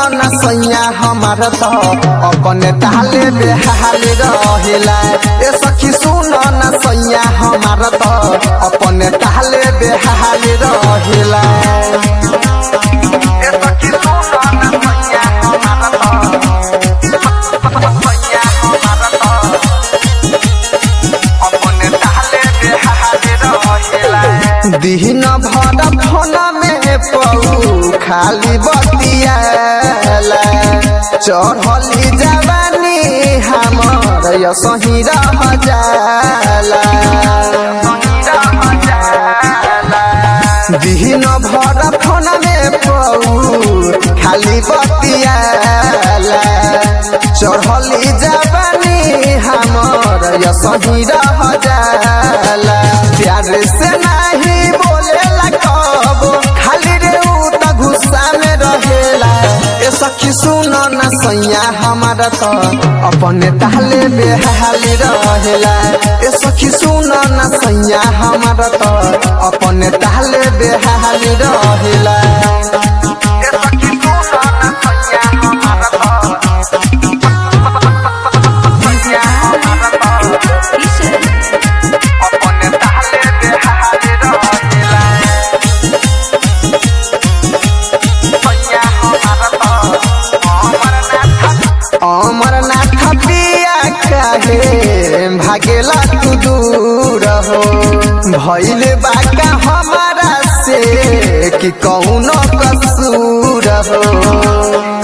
न सैया हमार तो अपने ताले बेहाल रहेला ए सखी सुन न सैया हमार तो अपने ताले बेहाल रहेला ए सखी सुन न सैया हमार तो सैया हमार तो अपने ताले बेहाल रहेला दिन भर फोन में पऊ खाली बतियाला चढ़ली जवानी हमर यसही रह जाला दिन भर फोन में पऊ खाली बतियाला चढ़ली जवानी हमर यसही रह जाला प्यार से नहीं बोलेला कब खाली रे उ त गुस्सा में रहेला ए सखी सुन न सैया हमारा तो अपने ताले बेहाल रहेला ए सखी सुन न सैया हमारा तो अपने ताले बेहाल रहेला ए सखी सुन न सैया हमारा तो सैया हमारा तो अपने ताले बेहाल रहेला सैया हमारा तो अमरनाथ पिया काहे भागेला तू दूर हो भइल बाका हमारा से कि कौनो कसूर हो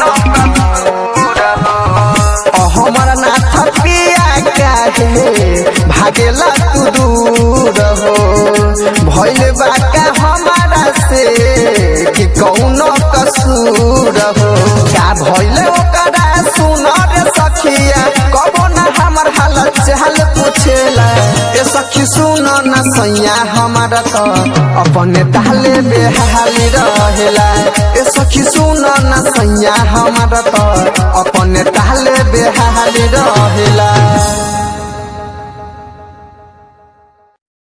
अमरनाथ पिया काहे भागेला तू दूर हो भइल बाका हमारा से कि कौनो कसूर हो का भइल ओकरा सुन रे सखिया कबो ना हमर हालत चाल पूछेला ए सखी सुन न सैया हमारा तो अपने ताले बेहाल रहेला ए सखी सुन न सैया हमारा तो अपने ताले बेहाल रहेला